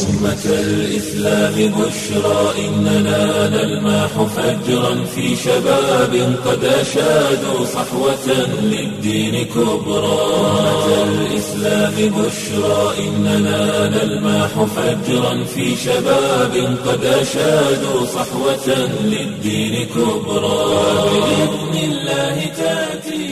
أمة الإسلام بشرى إننا نلمح فجرا في شباب قد أشادوا صحوة للدين كبرى أمة الإسلام بشرى إننا نلمح فجرا في شباب قد أشادوا صحوة للدين كبرى بإذن الله تأتي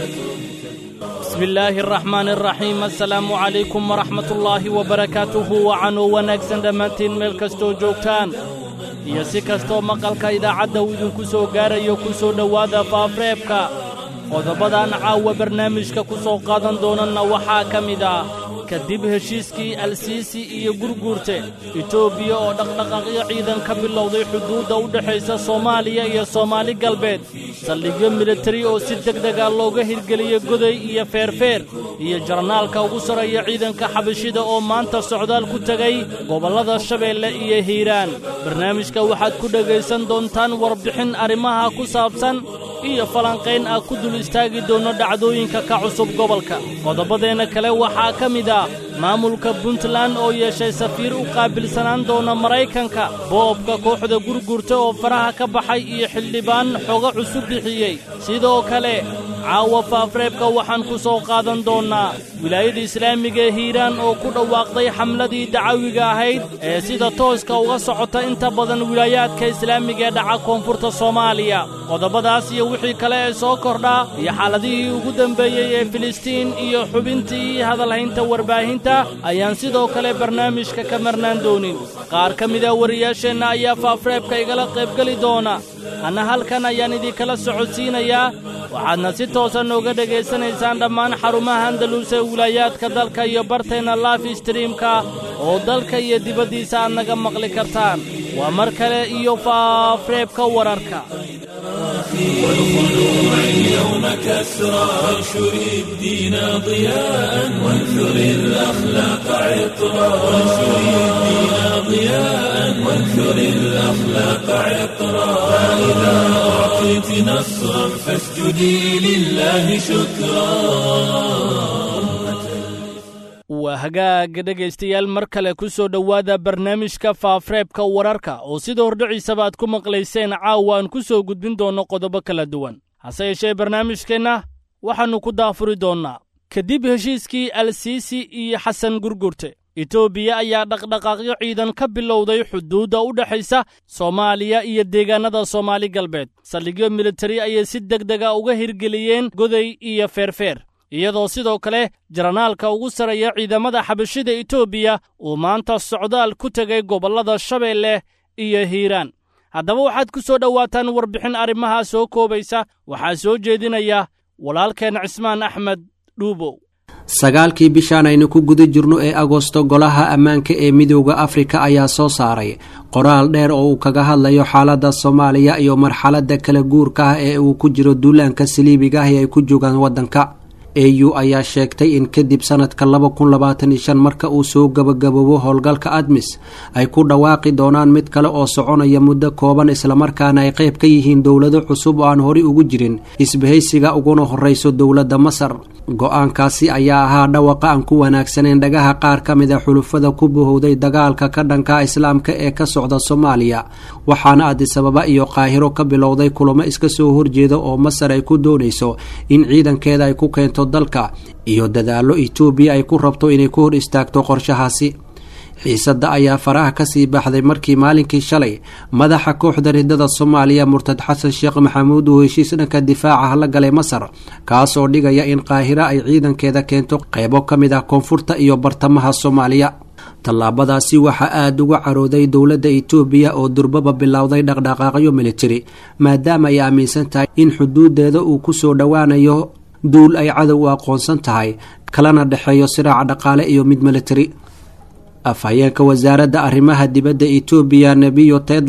bismi illaahi araxmaan araxiim assalaamu calaykum waraxmatullaahi wabarakaatuhu wacanoo wanaagsan dhammaantiin meel kastoo joogtaan iyo si kastoo maqalka idaacadda uu idinku soo gaarayo ku soo dhowaada faafreebka qodobadan caawa barnaamijka ku soo qaadan doonanna waxaa ka mid ah kadib heshiiskii alsiisi iyo gurguurte etoobiya oo dhaqdhaqaaqyo ciidan ka bilowday xuduudda u dhexaysa soomaaliya iyo soomaali galbeed saldhigyo militari oo si degdega looga hirgeliya goday iyo feerfeer iyo jarnaalka ugu sarreeya ciidanka xabashida oo maanta socdaal ku tegay gobollada shabeelle iyo hiiraan barnaamijka waxaad ku dhegaysan doontaan warbixin arrimaha ku saabsan iyo falanqayn ah ku dul istaagi doonno dhacdooyinka ka cusub gobolka qodobadeenna kale waxaa ka mid ah maamulka puntland oo yeeshay safiir u qaabilsanaan doona maraykanka boobka kooxda gurgurta oo faraha ka baxay iyo xildhibaan xogo cusub bixiyey sidoo kale caawa faafreebka waxaan ku soo qaadan doonnaa wilaayada islaamiga ee hiiraan oo ku dhawaaqday xamladii dacawiga ahayd ee sida tooska uga socota inta badan wilaayaadka islaamiga ee dhaca koonfurta soomaaliya qodobadaas iyo wixii kale ee soo kordhaa iyo xaaladihii ugu dembeeyey ee filistiin iyo xubintii hadalhaynta warbaahinta ayaan sidoo kale barnaamijka ka marnaan doonin qaar ka mida wariyaasheenna ayaa faafreebka igala qaybgeli doona anna halkan ayaan idinkala socodsiinayaa waxaadna si toosa nooga dhegaysanaysaan dhammaan xarumaha andalus ee wilaayaadka dalka iyo barteenna laf streamka oo dalka iyo dibaddiisa aad naga maqli kartaan waa mar kale iyo faafreebka wararka والخلوع اليوم كسرى وانشر الدين ضياء وانثر الأخلاق عطرا وانشر الدين ضياء وانثر الأخلاق عطرا فإذا أعطيت نصرا فاسجدي لله شكرا waa hagaaga dhegaystayaal mar kale ku soo dhowaada barnaamijka faafreebka wararka oo sida hordhiciisaba aad ku maqlayseen caawa aan ku soo gudbin doonno qodobo kala duwan hase yeeshee barnaamijkeenna waxaannu ku daafuri doonnaa kadib heshiiskii alsiisi iyo xasan gurgurte etoobiya ayaa dhaqdhaqaaqyo ciidan ka bilowday xuduudda u dhexaysa soomaaliya iyo deegaannada soomaali galbeed saldhigyo militari ayay si degdega uga hirgeliyeen goday iyo feerfeer iyadoo sidoo kale jaranaalka ugu sarreeya ciidamada xabashida etoobiya uu maanta socdaal ku tegay gobollada shabeelle iyo hiiraan haddaba waxaad ku soo dhowaataan warbixin arrimahaa soo koobaysa waxaa soo jeedinaya walaalkeen cismaan axmed dhuubow sagaalkii bishaan aynu ku guda jirno ee agosto golaha ammaanka ee midooda afrika ayaa soo saaray qoraal dheer oo uu kaga hadlayo xaaladda soomaaliya iyo marxaladda kala guurka ah ee uu ku jiro duulaanka saliibiga ah ee ay ku joogaan waddanka au ayaa sheegtay in kadib sanadka laba kun labaatan iyo shan marka uu soo gabagaboobo howlgalka admis ay ku dhawaaqi doonaan mid kale oo soconaya muddo kooban islamarkaana ay qayb ka yihiin dowlado cusub oo aan horey ugu jirin isbahaysiga uguna horeyso dowladda masar go-aankaasi ayaa ahaa dhawaqa aan ku wanaagsaneyn dhagaha qaar ka mid a xulufada ku bahowday dagaalka ka dhanka islaamka ee ka socda soomaaliya waxaana adisababa iyo qaahiro ka bilowday kulamo iska soo horjeeda oo masar ay ku doonayso in ciidankeeda ay ku keento dalka iyo dadaallo etoobiya ay ku rabto inay ku hor istaagto qorshahaasi xiisadda ayaa faraha kasii baxday markii maalinkii shalay madaxa kooxda ridada soomaaliya murtad xasan sheekh maxamuud uu heshiis dhanka difaaca la galay masar kaas oo dhigaya in qaahira ay ciidankeeda keento qeybo ka mid ah koonfurta iyo bartamaha soomaaliya tallaabadaasi waxaa aada uga carooday dowladda itoobiya oo durbaba bilowday dhaqdhaqaaqyo militari maadaama ay aaminsan tahay in xuduudeeda uu ku soo dhowaanayo duul ay cadow u aqoonsan tahay kalana dhexeeyo siraaca dhaqaale iyo mid militari afhayeenka wasaaradda arrimaha dibadda etoobiya nebiyo tedla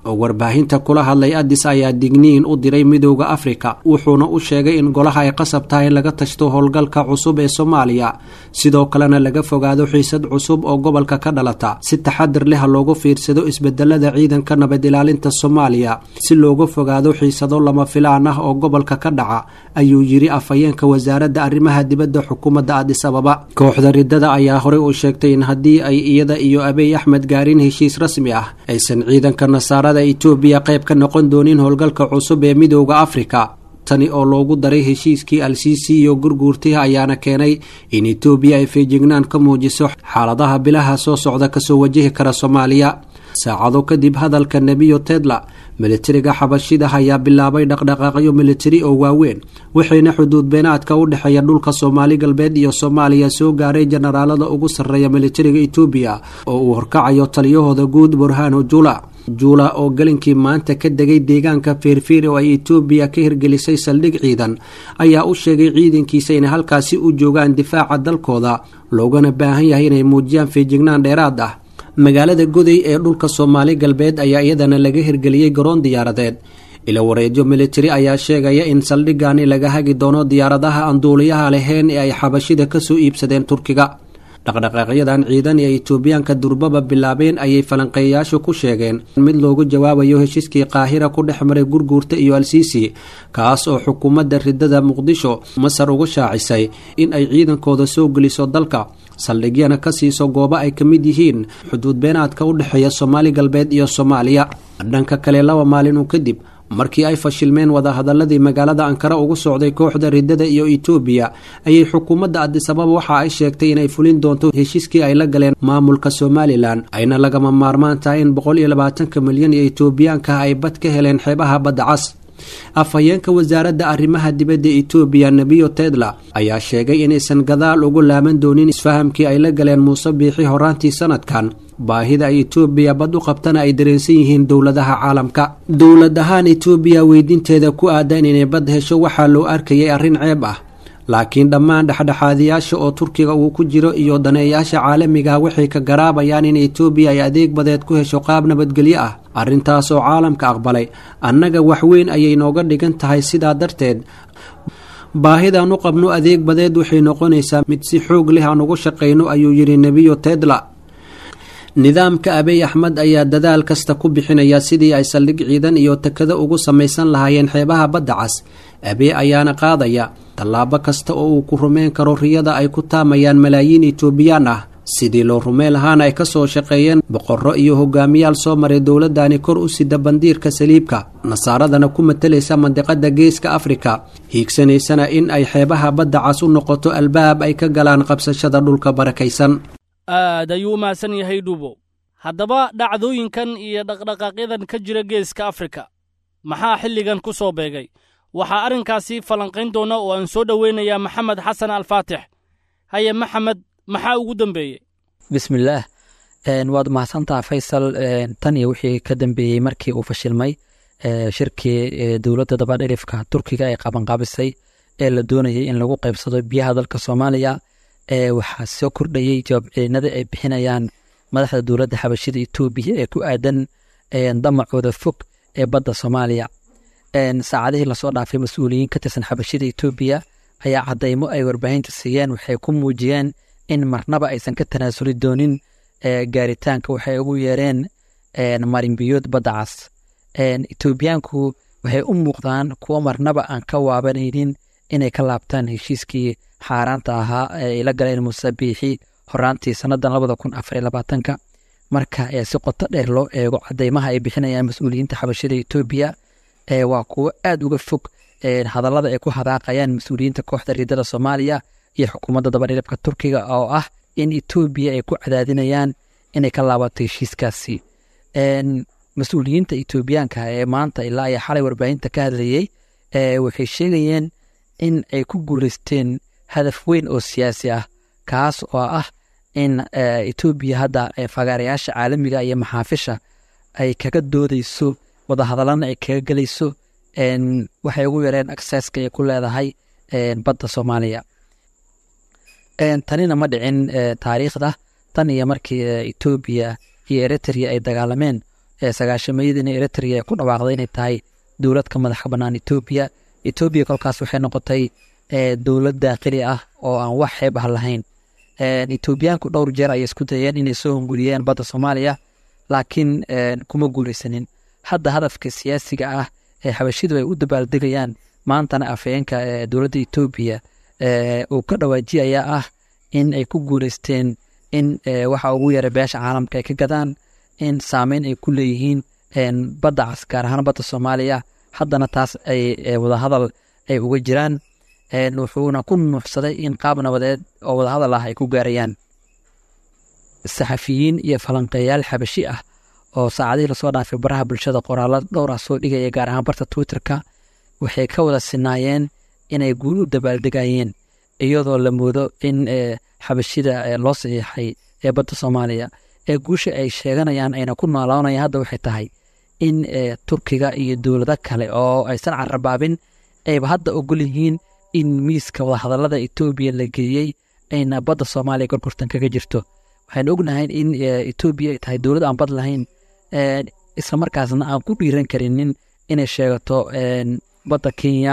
oo warbaahinta kula hadlay addis ayaa digniin u diray midooda afrika wuxuuna u sheegay in golaha ay qasab tahay in laga tashto howlgalka cusub ee soomaaliya sidoo kalena laga fogaado xiisad cusub oo gobolka ka dhalata si taxadir leh loogu fiirsado isbedelada ciidanka nabad ilaalinta soomaaliya si looga fogaado xiisado lama filaan ah oo gobolka ka dhaca ayuu yiri afhayeenka wasaaradda arrimaha dibadda xukuumadda addis ababa kooxda ridada ayaa horey u sheegtay in haddii ay iyada iyo abiy axmed gaarin heshiis rasmi ah aysan ciidanka nasaarada etoobiya qayb ka noqon doonin howlgalka cusub ee midooda afrika tani oo loogu daray heshiiskii al-siisi iyo gurguurtiha ayaana keenay in etoobiya ay feejignaan ka muujiso xaaladaha bilaha soo socda kasoo wajihi kara soomaaliya saacado kadib hadalka nebiyo tedla militariga xabashida ayaa bilaabay dhaqdhaqaaqyo militari oo waaweyn waxayna xuduud beenaadka u dhexeeya dhulka soomaali galbeed iyo soomaaliya soo gaaray jenaraalada ugu sarreeya militariga etoobiya oo uu horkacayo taliyahooda guud burhano jula juula oo galinkii maanta ka degay deegaanka feerfeer oo ay etoobiya ka hirgelisay saldhig ciidan ayaa u sheegay ciidankiisa inay halkaasi u joogaan difaaca dalkooda loogana baahan yahay inay muujiyaan feejignaan dheeraad ah magaalada goday ee dhulka soomaali galbeed ayaa iyadana laga hirgeliyey garoon diyaaradeed ila wareedyo militari ayaa sheegaya in saldhigani laga hagi doono diyaaradaha aan duuliyaha lahayn ee ay xabashida kasoo iibsadeen turkiga dhaqdhaqaaqyadan ciidan ee etoobiyaanka durbaba bilaabeen ayay falanqeeyayaashu ku sheegeen mid loogu jawaabayo heshiiskii qaahira ku dhex maray gurguurta iyo al-siisi kaas oo xukuumadda ridada muqdisho masar uga shaacisay in ay ciidankooda soo geliso dalka saldhigyana ka siiso goobo ay ka mid yihiin xuduud beenaadka u dhexeeya soomaali galbeed iyo soomaaliya dhanka kale laba maalin uu kadib markii ay fashilmeen wadahadaladii magaalada ankara ugu socday kooxda ridada iyo etoobiya ayay xukuumadda adisababa waxa ay sheegtay inay fulin doonto heshiiskii ay la galeen maamulka somalilan ayna lagama maarmaan tahay in boqol iyo labaatanka milyan iyo etoobiyaanka ay bad ka heleen xeebaha badda cas afhayeenka wasaaradda arrimaha dibadda etoobiya nebiyo tedla ayaa sheegay inaysan gadaal ugu laaban doonin isfahamkii ay la galeen muuse biixi horaantii sanadkan baahida ay etoobiya bad u qabtana ay dareensan yihiin dowladaha caalamka dowlad ahaan etoobiya weydiinteeda ku aadan inay bad hesho waxaa loo arkayay arrin ceeb ah laakiin dhammaan dhexdhexaadiyaasha oo turkiga uu ku jiro iyo daneeyaasha caalamiga waxay ka garaabayaan in etoobiya ay adeeg badeed ku hesho qaab nabadgelyo ah arrintaas oo caalamka aqbalay annaga waxweyn ayay nooga dhigan tahay sidaa darteed baahidaan u qabno adeeg badeed waxay noqonaysaa mid si xoog leh aan ugu shaqayno ayuu yidhi nebiyo tedla nidaamka abiy axmed ayaa dadaal kasta ku bixinaya sidii ay saldhig ciidan iyo takado ugu samaysan lahaayeen xeebaha badda cas abiy ayaana qaadaya tallaabo kasta oo uu ku rumeyn karo riyada ay ku taamayaan malaayiin etoobiyaan ah sidii loo rumeen lahaana ay kasoo shaqeeyeen boqorro iyo hogaamiyaal soo maray dowladani kor u sida bandiirka saliibka nasaaradana ku matalaysa mandiqada geeska afrika hiigsanaysana in ay xeebaha badda cas u noqoto albaab ay ka galaan qabsashada dhulka barakaysan aad ayuu u mahadsan yahay dhuubow haddaba dhacdooyinkan iyo dhaqdhaqaaqyadan ka jira geeska afrika maxaa xilligan ku soo beegay waxaa arrinkaasi falanqayn doona oo aan soo dhoweynayaa maxamed xasan alfaatix haye maxamed maxaa ugu dambeeyey bismillaah waad mahadsantaa faysal tan iyo wixii ka dambeeyey markii uu fashilmay shirkii dowladda dabadherifka turkiga ee qabanqaabisay ee la doonayay in lagu qaybsado biyaha dalka soomaaliya waxaa soo kordhayey jawaabcelinada ay bixinayaan madaxda dowladda xabashida etoobiya ee ku aadan damacooda fog ee badda soomaaliya saacadihii lasoo dhaafay mas-uuliyiin ka tirsan xabashida etoobiya ayaa cadaymo ay warbaahinta siiyeen waxay ku muujiyeen in marnaba aysan ka tanaasuli doonin gaaritaanka waxay ugu yeereen marinbiyood badda cas etoobiyaanku waxay u muuqdaan kuwo marnaba aan ka waabanaynin inay ka laabtaan heshiiskii xaaraanta ahaa ee ay la galeen muuse biixi horaantii sannadan labada kun afar iyo labaatanka marka si qoto dheer loo eego cadeymaha ay bixinayaan mas-uuliyiinta xabashada etoobiya waa kuwo aad uga fog hadallada ay ku hadaaqayaan mas-uuliyiinta kooxda riidada soomaaliya iyo xukuumadda dabadhilibka turkiga oo ah in etoobiya ay ku cadaadinayaan inay ka laabato heshiiskaasi mas-uuliyiinta etoobiyaanka ee maanta ilaa iyo xalay warbaahinta ka hadlayey waxay sheegayeen in ay ku guuleysteen hadaf weyn oo siyaasi ah kaas oo ah in etoobiya hadda fagaarayaasha caalamiga iyo maxaafisha ay kaga doodeyso wadahadallana ay kaga gelayso waxay ugu yareen acceska ay ku leedahay badda soomaaliya tanina ma dhicin taariikhda tan iyo markii etoobiya iyo eritrea ay dagaalameen sagaashamayadina eritrea ku dhawaaqday inay tahay dowlad ka madaxa bannaan etoobiya etoobiya kolkaas waxay noqotay dowlad daaqili ah oo aan wax xeeb ah lahayn etoobiyaanku dhowr jeer ayay isku dayeen inay soo hunguriyeen badda soomaaliya laakiin kuma guuleysanin hadda hadafka siyaasiga ah ee xabashidu ay u dabaaldegayaan maantana afhayeenka dowladda etoobiya uu ka dhawaajiyayaa ah in ay ku guuleysteen in waxa ugu yara beesha caalamka ay ka gadaan in saameyn ay ku leeyihiin badda cas gaar ahaan badda soomaaliya haddana taas ay wadahadal ay uga jiraan wuxuuna ku nuuxsaday in qaab nabadeed oo wadahadal ah ay ku gaarayaan saxafiyiin iyo falanqeeyaal xabashi ah oo saacadihii lasoo dhaafay baraha bulshada qoraallo dhowr ah soo dhigaya gaar ahaan barta twitterka waxay ka wada sinaayeen inay guul u dabaaldegayeen iyadoo la moodo in xabashida loo saxiixay ee badda soomaaliya ee guusha ay sheeganayaan ayna ku noolaanayaan hadda waxay tahay in turkiga iyo dowlado kale oo aysan carabaabin ayba hadda ogol yihiin in miiska wadahadallada etoobiya la geeyey ayna badda soomaaliya gorgortan kaga jirto waxaynu ognahay in etoobiya ay tahay dowlad aan bad lahayn isla markaasna aan ku dhiiran karinin inay sheegato badda kenya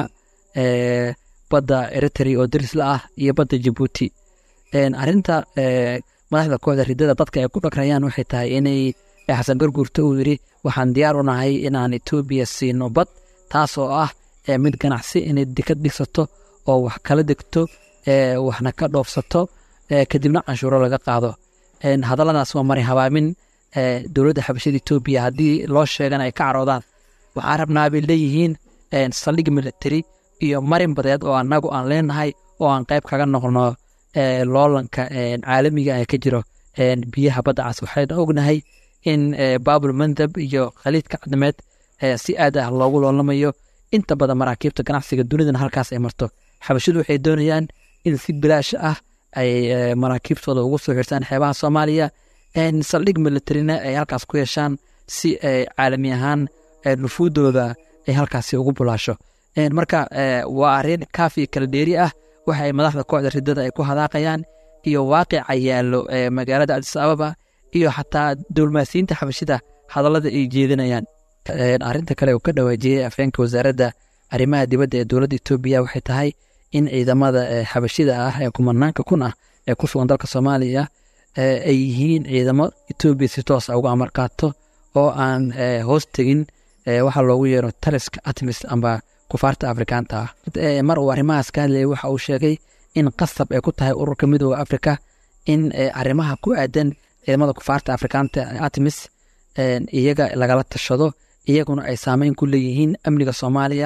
badda eritrea oo darisla ah iyo badda jabuuti arinta madaxda kooxda ridada dadka ay ku dhagrayaan waxay tahay inay xasan garguurto uu yidhi waxaan diyaar u nahay inaan etoobiya siino bad taas oo ah mid ganacsi inay dikad dhigsato oo wax kala degto waxna ka dhoofsato kadibna canshuuro laga qaado hadalladaas waa mari habaamin dowladda xabashada etoobiya haddii loo sheegana ay ka caroodaan waxaa rabnaa bay leeyihiin saldhig military iyo marin badeed oo annagu aan leenahay oo aan qayb kaga noqno loolanka caalamiga ee ka jiro biyaha badda cas waxayna ognahay in baabul mandab iyo khaliidka cadmeed si aad ah loogu loolamayo inta badan maraakiibta ganacsiga dunidana halkaas ay marto xabashidu waxay doonayaan in si bilaash ah ay maraakiibtooda ugu soo xirtaan xeebaha soomaaliya saldhig militarina ay halkaas ku yeeshaan si caalami ahaan nufuudooda ay halkaasi ugu bulaasho marka waa arrin kaafi kala dheeri ah waxa ay madaxda kooxda ridada ay ku hadaaqayaan iyo waaqica yaallo magaalada adis ababa iyo xataa dowlmaasiyiinta xabashida hadallada ay jeedinayaan arrinta kale uu ka dhawaajiyey afheenka wasaaradda arrimaha dibadda ee dowladda etoobiya waxay tahay in ciidamada xabashida ah ee kumanaanka kun ah ee ku sugan dalka soomaaliya ay yihiin ciidamo etoobiya si toos a uga amar qaato oo aan hoos tegin waxaa loogu yeero taliska atmis amba kufaarta afrikaanta ah mar uu arrimahaas ka hadlayay waxa uu sheegay in qasab ay ku tahay ururka midooda afrika in arrimaha ku aadan ciidamada kufaarta afrikaanta atmis iyaga lagala tashado iyaguna ay saameyn ku leeyihiin amniga soomaaliya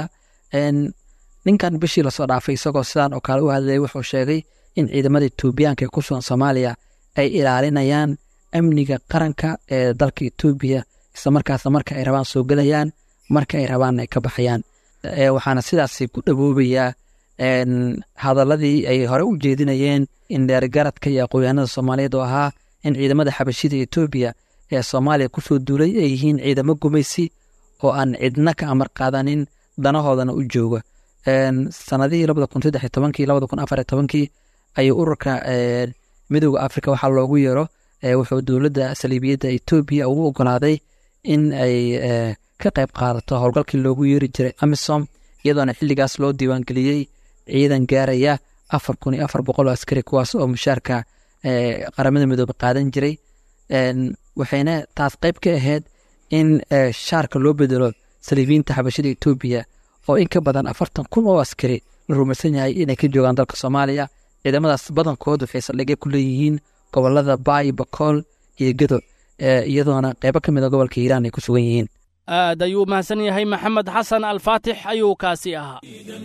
ninkan bishii lasoo dhaafay isagoo sidaan oo kale u hadlayay wuxuu sheegay in ciidamada etoobiyaanka ee ku sugan soomaaliya ay ilaalinayaan amniga qaranka ee dalka etoobiya isla markaasna marka ay rabaan soo gelayaan marka ay rabaan ay ka baxayaan waxaana sidaasi ku dhawoobayaa hadaladii ay hore u jeedinayeen in dheergaradka iyo aqoonyahanada soomaaliyeed oo ahaa in ciidamada xabashida etoobiya ee soomaaliya kusoo duulay ay yihiin ciidamo gumaysi oo aan cidna ka amar qaadanin danahoodana u jooga sanadihii labada kun saddex iyo tobankii labada kun afar iyo tobankii ayuu ururka midooda afrika waxaa loogu yeero wuxuu dowladda saliibiyadda etoobiya ugu ogolaaday in ay ka qayb qaadato howlgalkii loogu yeeri jiray amisom iyadoona xilligaas loo diiwaangeliyey ciidan gaaraya afar kun iyo afar boqol oo askari kuwaas oo mushaarka qaramada midoobe qaadan jiray waxayna taas qayb ka ahayd in shaarka loo bedelo saliibiyiinta xabashada etoobiya oo in ka badan afartan kun oo askari la rumaysan yahay inay ka joogaan dalka soomaaliya ciidamadaas badankood waxay saldhigya ku leeyihiin gobolada baay bakool iyo gedo iyadoona qaybo ka mida gobolka hiiraan ay ku sugan yihiin aad ayuu mahadsan yahay maxamed xasan alfaatix ayuu kaasi ahaa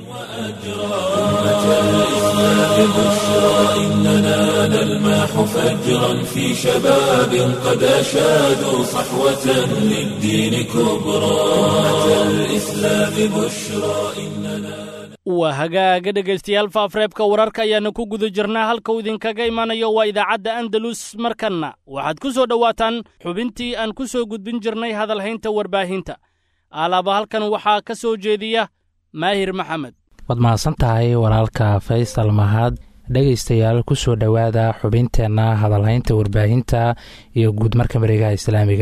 إننا نلمح فجرا في شباب قد أشادوا صحوة للدين كبرى أمة الإسلام بشرى إننا waa hagaaga dhegaystayaal faafreebka wararka ayaana ku guda jirnaa halka uu idinkaga imanayo waa idaacadda andalus markanna waxaad ku soo dhowaataan xubintii aan ku soo gudbin jirnay hadalhaynta warbaahinta alaaba halkan waxaa ka soo jeediya maahir maxamed waad mahadsan tahay walaalka faysal mahad dhegaystayaal ku soo dhowaada xubinteenna hadalhaynta warbaahinta iyo guud marka mareegaha islaamiga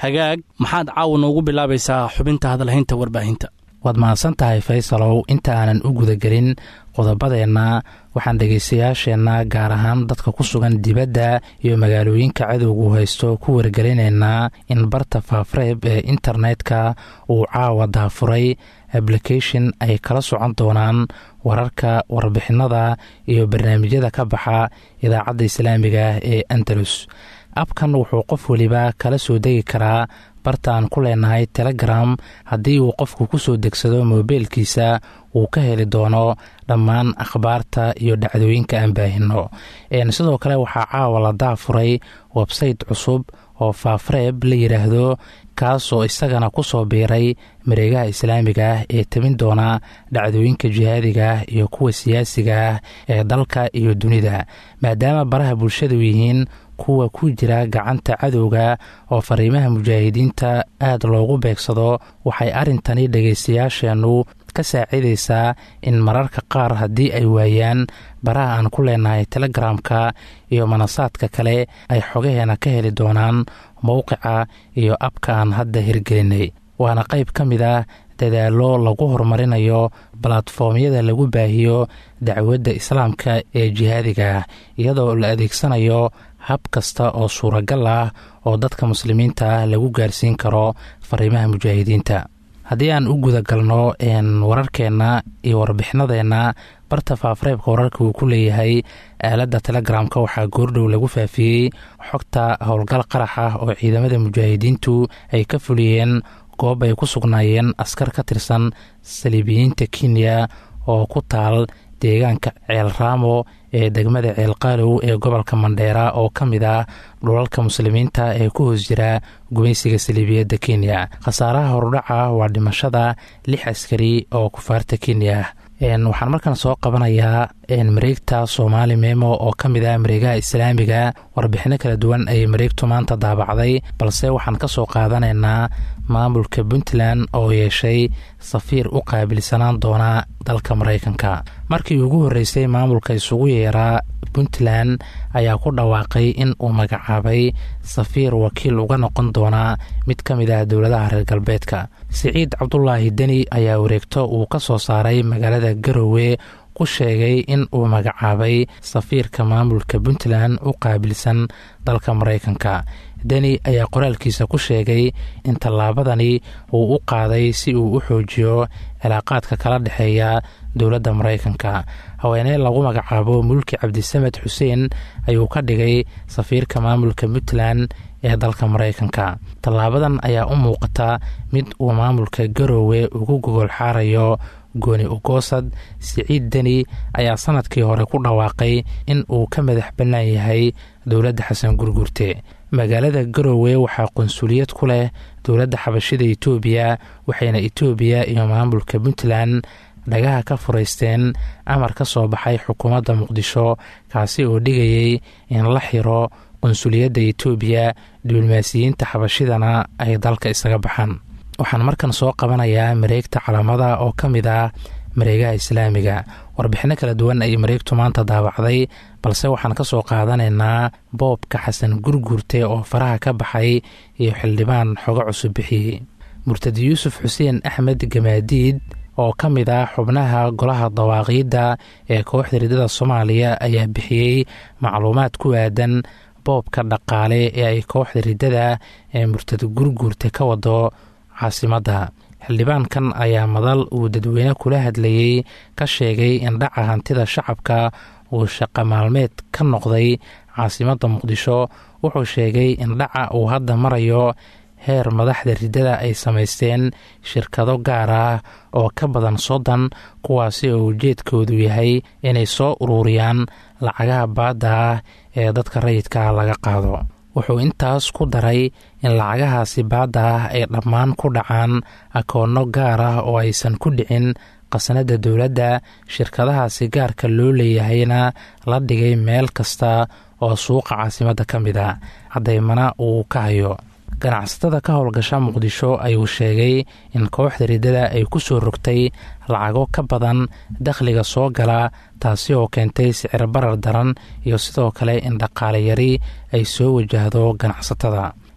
hagaag maxaad caawa noogu bilaabaysaa xubinta hadalhaynta warbaahinta waad mahadsan tahay faysalow inta aanan u gudagelin qodobadeenna waxaan dhegaystayaasheenna gaar ahaan dadka ku sugan dibadda iyo magaalooyinka cadowgu haysto ku wargelinaynaa in barta faafreeb ee internetka uu caawa daafuray application ay kala socon doonaan wararka warbixinada iyo barnaamijyada ka baxa idaacadda islaamiga ee andalus abkan wuxuu qof weliba kala soo degi karaa bartaan ku leenahay telegram haddii uu qofku ku soo degsado moobeelkiisa uu ka heli doono dhammaan akhbaarta iyo dhacdooyinka aan baahino sidoo kale waxaa caawa la daafuray websayte cusub oo faafreeb la yidhaahdo kaasoo isagana ku soo biiray mareegaha islaamiga ah ee tabin doona dhacdooyinka jihaadiga ah iyo kuwa siyaasiga ah ee dalka iyo dunida maadaama baraha bulshadu yihiin kuwa ku jira gacanta cadowga oo fariimaha mujaahidiinta aad loogu beegsado waxay arrintani dhegaystayaasheennu ka saacidaysaa in mararka qaar haddii ay waayaan baraha aan ku leenahay telegramka iyo manasaadka kale ay xogaheena ka heli doonaan mowqica iyo abka aan hadda hirgelinay waana qayb ka mid ah dadaallo lagu horumarinayo balatfoomyada lagu baahiyo dacwadda islaamka ee jihaadiga ah iyadoo la adeegsanayo hab kasta oo suuragal ah oo dadka muslimiinta ah lagu gaarsiin karo fariimaha mujaahidiinta haddii aan u guda galno wararkeenna iyo warbixinadeenna barta faafreebka wararka uu ku leeyahay aaladda telegramka waxaa goordhow lagu faafiyey xogta howlgal qarax ah oo ciidamada mujaahidiintu ay ka fuliyeen goob ay ku sugnaayeen askar ka tirsan saliibiyiinta kenya oo ku taal deegaanka ceel raamo ee degmada ceelqaalow ee gobolka mandheera oo ka mid ah dhulalka muslimiinta ee ku hoos jira gumaysiga saliibiyadda kenya khasaaraha horudhaca waa dhimashada lix askari oo kufaarta kenya waxaan markaan soo qabanayaa mareegta soomaali memo oo ka mid ah mareegaha islaamiga warbixino kala duwan ayay mareegtu maanta daabacday balse waxaan ka soo qaadanaynaa maamulka puntland oo yeeshay safiir u qaabilsanaan doona dalka maraykanka markii ugu horreysay maamulka isugu yeeraa puntland ayaa ku dhawaaqay in uu magacaabay safiir wakiil uga noqon doona mid ka mid ah dowladaha reer galbeedka siciid cabdulaahi deni ayaa wareegto uu ka soo saaray magaalada garowe ku sheegay in uu magacaabay safiirka maamulka puntland u qaabilsan dalka maraykanka deni ayaa qoraalkiisa ku sheegay in tallaabadani uu u qaaday si uu u xoojiyo cilaaqaadka kala dhexeeya dowladda maraykanka haweeney lagu magacaabo mulki cabdisamed xuseen ayuu ka dhigay safiirka maamulka puntland ee dalka maraykanka tallaabadan ayaa u muuqata mid uu maamulka garowe ugu gogol xaarayo gooni ugoosad siciid deni ayaa sanadkii hore ku dhawaaqay in uu ka madax bannaan yahay dowladda xasan gurgurte magaalada garowe waxaa qunsuliyad ku leh dowladda xabashida etoobiya waxayna etoobiya iyo maamulka puntland dhagaha ka furaysteen amar ka soo baxay xukuumadda muqdisho kaasi oo dhigayay in la xiro qunsuliyadda etoobiya diblomaasiyiinta xabashidana ay dalka isaga baxaan waxaan markan soo qabanayaa mareegta calaamada oo ka mid ah mareegaha islaamiga warbixino kala duwan ayay mareegtu maanta daabacday balse waxaan ka soo qaadanaynaa boobka xasan gurgurte oo faraha ka baxay iyo xildhibaan xogo cusub bixiyey murtadi yuusuf xuseen axmed gamaadiid oo ka mid ah xubnaha golaha dawaaqiidda ee kooxda ridada soomaaliya ayaa bixiyey macluumaad ku aadan boobka dhaqaale ee ay kooxda ridada ee murtad gurgurte ka wado caasimadda xildhibaankan ayaa madal uu dadweyne kula hadlayey ka sheegay in dhaca hantida shacabka uu shaqa maalmeed ka noqday caasimadda muqdisho wuxuu sheegay in dhaca uu hadda marayo heer madaxda riddada ay samaysteen shirkado gaar ah oo ka badan soddon kuwaasi oo ujeedkoodu yahay inay soo ururiyaan lacagaha baadda ah ee dadka rayidka ah laga qaado wuxuu intaas ku daray in lacagahaasi baadda ah ay dhammaan ku dhacaan akoonno gaar ah oo aysan ku dhicin qasnadda dowladda shirkadahaasi gaarka loo leeyahayna la dhigay meel kasta oo suuqa caasimadda ka mid a caddaymana uu ka hayo ganacsatada ka howlgasha muqdisho ayuu sheegay in kooxda riddada ay ku soo rogtay lacago ka badan dakhliga soo gala taasi oo keentay sicir barar daran iyo sidoo kale in dhaqaale yari ay soo wajahdo ganacsatada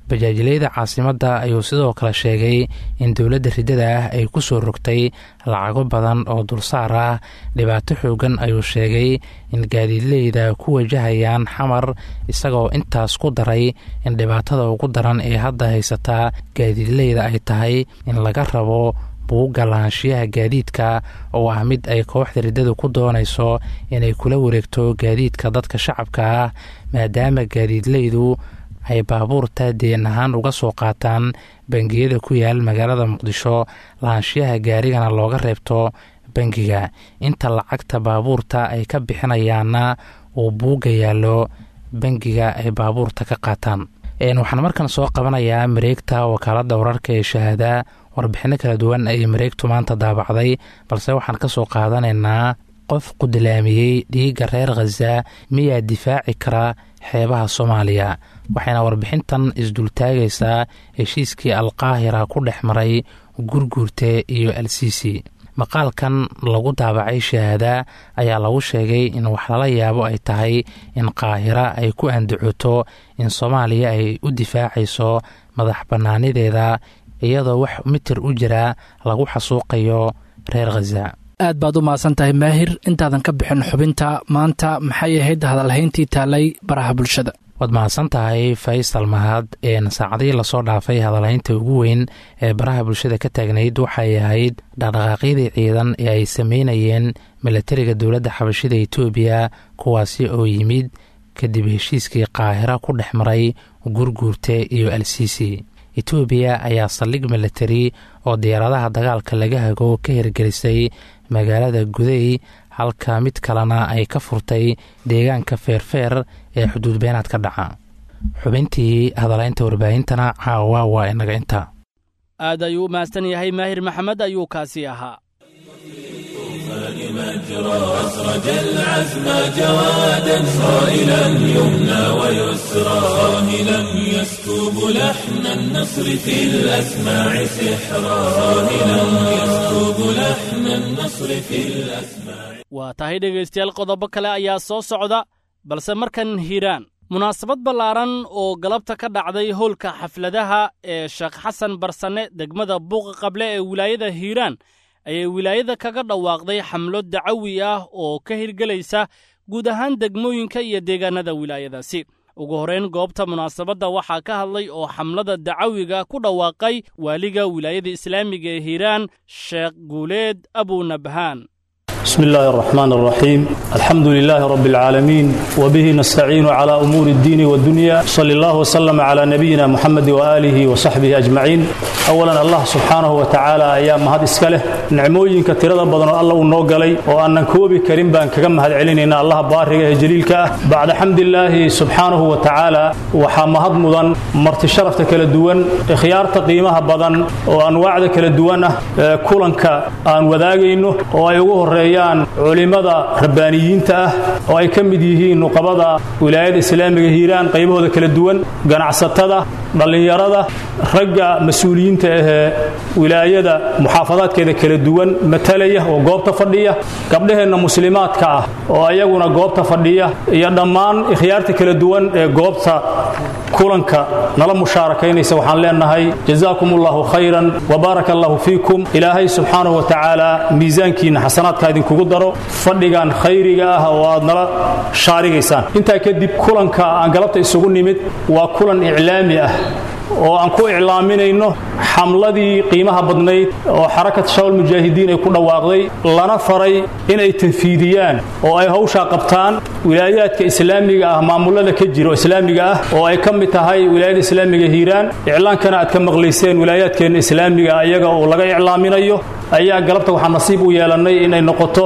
bajaajileyda caasimadda ayuu sidoo kale sheegay in dowladda riddada ah ay ku soo rogtay lacago badan oo dulsaar ah dhibaato xoogan ayuu sheegay in gaadiidleyda ku wajahayaan xamar isagoo intaas ku daray in dhibaatada ugu daran ee hadda haysataa gaadiidleyda ay tahay in laga rabo buugga lahaanshiyaha gaadiidka oo ah mid ay kooxda riddadu ku doonayso inay kula wareegto gaadiidka dadka shacabka ah maadaama gaadiidleydu ay baabuurta deen ahaan uga soo qaataan bangiyada ku yaal magaalada muqdisho lahaanshiyaha gaarigana looga reebto bangiga inta lacagta baabuurta ay ka bixinayaanna uu buugga yaallo bangiga ay baabuurta ka qaataan waxaan markan soo qabanayaa mareegta wakaaladda wararka ee shahaada warbixinno kala duwan ayay mareegtu maanta daabacday balse waxaan ka soo qaadanaynaa qof qudlaamiyey dhiigga reer khaza miyaa difaaci kara xeebaha soomaaliya waxayna warbixintan isdultaagaysaa heshiiskii alqaahira ku dhex maray gurguurte iyo alsiisi maqaalkan lagu daabacay shahaada ayaa lagu sheegay in wax lala yaabo ay tahay in qaahira ay ku andacoto in soomaaliya ay u difaacayso madax bannaanideeda iyadoo wax mitir u jira lagu xasuuqayo reer khaza aad baad u mahadsan tahay maahir intaadan ka bixin xubinta maanta maxay ahayd hadalhayntii taalay baraha bulshada waad mahadsan tahay faysal mahad saacadihii lasoo dhaafay hadalhaynta ugu weyn ee baraha bulshada ka taagnayd waxay ahayd dhaqdhaqaaqyadii ciidan ee ay sameynayeen milatariga dowladda xabashida etoobiya kuwaasi oo yimid kadib heshiiskii qaahira ku dhex maray gurguurte iyo alsiisi etoobiya ayaa saldhig milatari oo diyaaradaha dagaalka laga hago ka hirgelisay magaalada gudey halka mid kalena ay ka furtay deegaanka feerfeer ee xuduud beenaad ka dhaca xubintii hadalaynta warbaahintana caawa waa inaga inta aad ayuu u mahadsan yahay maahir maxamed ayuu kaasi ahaa أسرج العزم جوادا صائلا يمنى ويسرى صاهلا يسكب لحن النصر في الأسماع سحرا صاهلا يسكب لحن النصر في الأسماع waa tahay dhegaystayaal qodobo kale ayaa soo socda balse markan hiiraan munaasabad ballaaran oo galabta ka dhacday howlka xafladaha ee sheekh xasan barsane degmada buuqa qable ee wilaayada hiiraan ayay wilaayada kaga dhawaaqday xamlo dacawi ah oo ka hirgelaysa guud ahaan degmooyinka iyo deegaanada wilaayadaasi ugu horrayn goobta munaasabadda waxaa ka hadlay oo xamlada dacawiga ku dhawaaqay waaliga wilaayada islaamiga ee hiiraan sheekh guuleed abunabhaan بسم الله الرحمن الرحيم الحمد لله رب العالمين وبه نستعين على أمور الدين والدنيا صلى الله وسلم على نبينا محمد وآله وصحبه أجمعين أولا الله سبحانه وتعالى أيام هذا إسكاله نعموين كتيرا بدن الله ونوغلي وأن كوبي كريم بان كم هذا علينا الله بارك جليلك بعد حمد الله سبحانه وتعالى وحمهد مدن مرت شرفت كلا دوان خيار تقييمها بدن وأنواع كلا دوانه كلنك أن وذاقينه وأيوه الرئي culimada rabbaaniyiinta ah oo ay ka mid yihiin nuqabada wilaayada islaamiga hiiraan qaybahooda kala duwan ganacsatada dhallinyarada ragga mas-uuliyiinta ahee wilaayada muxaafadaadkeeda kala duwan matalaya oo goobta fadhiya gabdhaheenna muslimaadka ah oo ayaguna goobta fadhiya iyo dhammaan ikhyaarta kala duwan ee goobta kulanka nala mushaarakaynaysa waxaan leenahay jazaakum allahu khayran wabaaraka allahu fiikum ilaahay subxaanahu wa tacaala miisaankiinna xasanaadka idinkugu daro fadhigan khayriga ah oo aad nala shaarigaysaan intaa kadib kulanka aan galabta isugu nimid waa kulan iclaami ah oo aan ku iclaaminayno xamladii qiimaha badnayd oo xarakat shawal mujaahidiin ay ku dhawaaqday lana faray inay tanfiidiyaan oo ay hawshaa qabtaan wilaayaadka islaamiga ah maamulada ka jiro islaamiga ah oo ay ka mid tahay wilaayada islaamiga hiiraan iclaankana aad ka maqlayseen wilaayaadkeenna islaamiga ayaga oo laga iclaaminayo ayaa galabta waxaa nasiib u yeelannay inay noqoto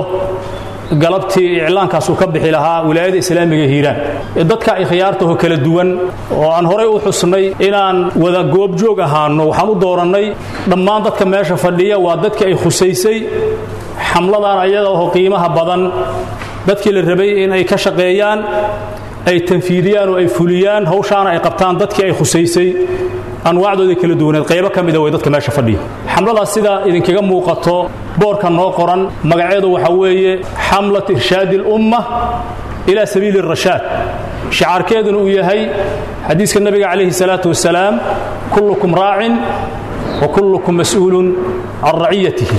galabtii iclaankaasuu ka bixi lahaa wilaayada islaamiga hiiraan dadka ikhyaartaho kala duwan oo aan horay u xusnay inaan wada goobjoog ahaano waxaan u doorannay dhammaan dadka meesha fadhiya waa dadkii ay khusaysay xamladan ayada oo qiimaha badan dadkii la rabay in ay ka shaqeeyaan ay tanfiidiyaan oo ay fuliyaan hawshaana ay qabtaan dadkii ay khusaysay anwaacdooda kala duwaneed qaybo ka mida way dadka meesha fadhiya xamladaas sida idinkaga muuqato boorka noo qoran magaceedu waxa weeye xamlat irshaadi اlumma ilaa sabiili الrashaad shicaarkeeduna uu yahay xadiiska nebiga calayhi salaatu wasalaam kullukum raacin wa kullukum mas'uulun can raciyatihi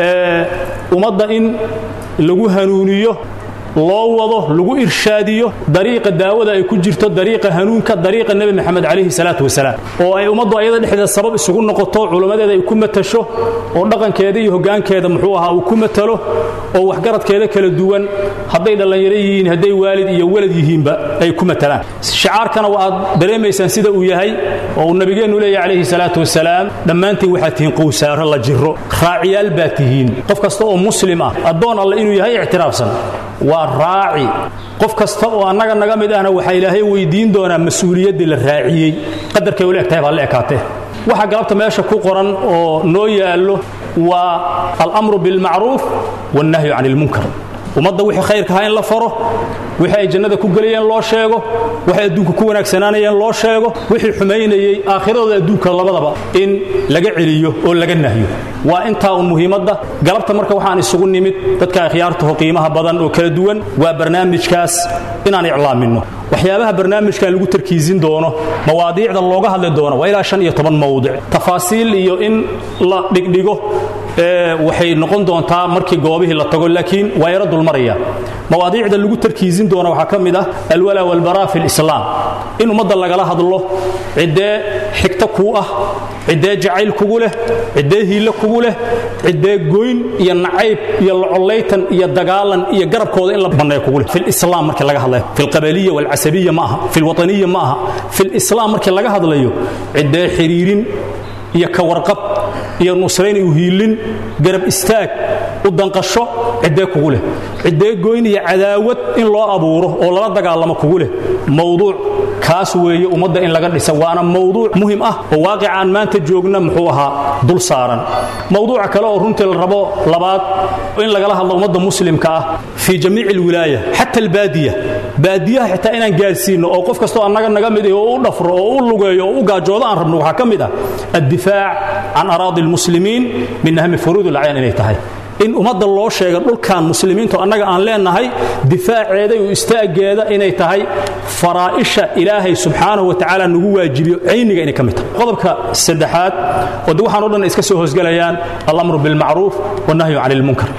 ummadda in lagu hanuuniyo loo wado lagu irshaadiyo dariiqa daawada ay ku jirto dariiqa hanuunka dariiqa nebi maxamed calayhi salaatu wasalaam oo ay ummaddu ayada dhexdeeda sabab isugu noqoto culammadeeda ay ku matasho oo dhaqankeeda iyo hoggaankeeda muxuu ahaa uu ku matalo oo waxgaradkeeda kala duwan hadday dhallinyaro yihiin hadday waalid iyo walad yihiinba ay ku matalaan shicaarkana waa aad dareemaysaan sida uu yahay oo uu nabigeennu leeyahy calayhi salaatu wasalaam dhammaantiin waxaad tihiin qowsaaro la jiro raaciyaal baad tihiin qof kasta oo muslim ah addoon alle inuu yahay ictiraafsan waa raaci qof kasta oo annaga naga mid ahna waxaa ilaahay weydiin doonaa mas-uuliyaddii la raaciyey qadarkay ula egtahay baa la ekaatee waxa galabta meesha ku qoran oo noo yaallo waa alamru bilmacruuf wannahyu can ilmunkar ummadda wixii khayrkahaa in la faro wixii ay jannada ku gelayeen loo sheego waxay adduunka ku wanaagsanaanayeen loo sheego wixii xumaynayey aakhiradooda adduunka labadaba in laga celiyo oo laga nahyo waa intaa un muhiimadda galabta marka waxaan isugu nimid dadka akhyaartaho qiimaha badan oo kala duwan waa barnaamijkaas inaan iclaaminno waxyaabaha barnaamijkan lagu tarkiisin doono mawaadiicda looga hadli doono waa ilaa shan iyo toban mawdic tafaasiil iyo in la dhigdhigo waxay noqon doontaa markii goobihii la tago laakiin waa yaro dulmaraya mawaadiicda lagu tarkiisin doona waxaa ka mid ah alwalaa walbaraa fi lislaam in ummadda lagala hadlo ciddee xigto kuu ah ciddee jacayl kugu leh ciddee hiille kugu leh ciddee goyn iyo nacayb iyo locollaytan iyo dagaalan iyo garabkooda in la banneeyo kugu leh filislaam markii laga hadlayo filqabaliya walcasabiya ma aha filwataniya ma aha filislaam markii laga hadlayo ciddee xiriirin iyo ka warqab iyo nusrayn u hiilin garab istaag u danqasho ciddee kugu leh ciddee goyn iyo cadaawad in loo abuuro oo lala dagaalamo kugu leh mawduuc kaas weeye ummadda in laga dhisa waana mawduuc muhim ah oo waaqicaan maanta joogna muxuu ahaa dul saaran mawduuca kale oo runtii la rabo labaad in lagala hadlo ummadda muslimka ah fii jamiici alwilaaya xata albaadiya baadiyaha xitaa inaan gaarsiinno oo qof kastoo annaga naga mid oo u dhafro oo u lugeeyo oo u gaajoodo aan rabno waxaa ka mid ah addifaac can araadi almuslimiin min ahmi furuud alacyan inay tahay in ummadda loo sheega dhulkan muslimiintu annaga aan leenahay difaaceeda iyo istaaggeeda inay tahay faraa'isha ilaahay subxaanahu wa tacaala nagu waajibiyo cayniga inay ka mid tahay qodobka saddexaad oo de waxaan o dhan iska soo hoosgelayaan alamru bilmacruuf wannahyu can ilmunkar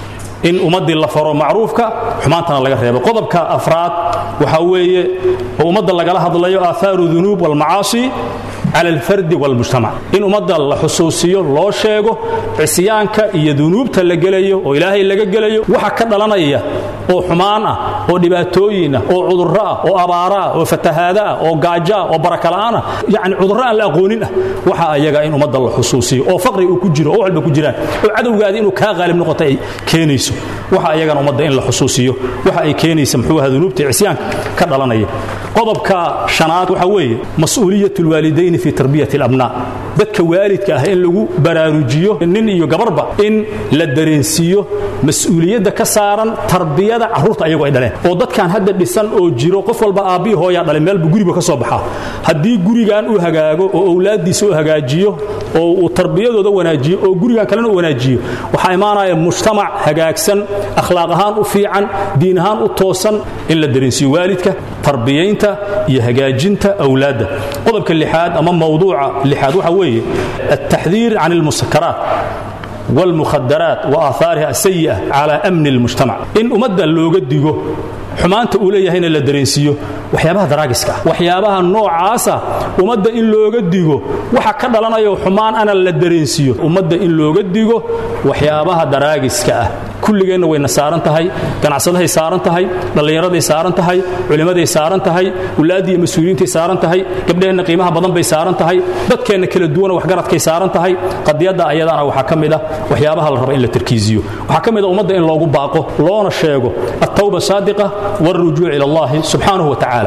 in ummaddii la faro macruufka xumaantana laga reebo qodobka afraad waxaa weeye oo ummadda lagala hadlayo aahaaru dunuub walmacaasi cala alfardi walmujtamac in ummadda la xusuusiyo loo sheego cisyaanka iyo dunuubta la gelayo oo ilaahay laga gelayo waxa ka dhalanaya oo xumaan ah oo dhibaatooyin ah oo cudurro ah oo abaara ah oo fatahaada ah oo gaajo ah oo barakala'aan ah yacni cudurro aan la aqoonin ah waxa ayaga in ummadda la xusuusiyo oo faqri uu ku jiro oo walba ku jiraan oo cadowgaadi inuu kaa qaalib noqoto ay keenayso waxa ayagana ummadda in la xusuusiyo waxa ay keenaysa muxuu ahaa dunuubta cisyaanka ka dhalanaya qodobka shanaad waxa weeye mas'uuliyat lwaalidayni fi tarbiyati alabnaa dadka waalidka ah in lagu baraarujiyo nin iyo gabarba in la dareensiiyo mas-uuliyadda ka saaran tarbiyada carruurta ayagu ay dhaleen oo dadkan hadda dhisan oo jiro qof walba aabbihii hooyaa dhalay meelbu guriba ka soo baxaa haddii gurigan uu hagaago oo owlaaddiisa u hagaajiyo oo uu tarbiyadooda wanaajiyo oo gurigan kalena u wanaajiyo waxaa imaanaya mujtamac hagaagsan akhlaaq ahaan u fiican diin ahaan u toosan in la dareensiiyo waalidka tarbiyaynta iyo hagaajinta awlaadda qodobka lixaad ama mawduuca lixaad waxa weeye altaxdiir can almusakaraat والمخدرات وآثارها السيئة على أمن المجتمع إن أمد اللوغة ديغو xumaanta uu leeyahayna la dareensiiyo waxyaabaha daraagiska waxyaabaha noocaasa ummadda in looga digo waxa ka dhalanayo xumaan ana la dareensiiyo ummadda in looga digo waxyaabaha daraagiska ah kulligeenna wayna saaran tahay ganacsadahay saaran tahay dhallinyaraday saaran tahay culimmaday saaran tahay wulaaddii iyo mas-uuliyiintay saaran tahay gabdhaheenna qiimaha badan bay saaran tahay dadkeenna kala duwana waxgaradkay saaran tahay qadiyadda ayadana waxaa ka mid ah waxyaabaha la raba in la tarkiisiyo waxaa ka mid a ummadda in loogu baaqo loona sheego attawba saadiqa والرجوع إلى الله سبحانه وتعالى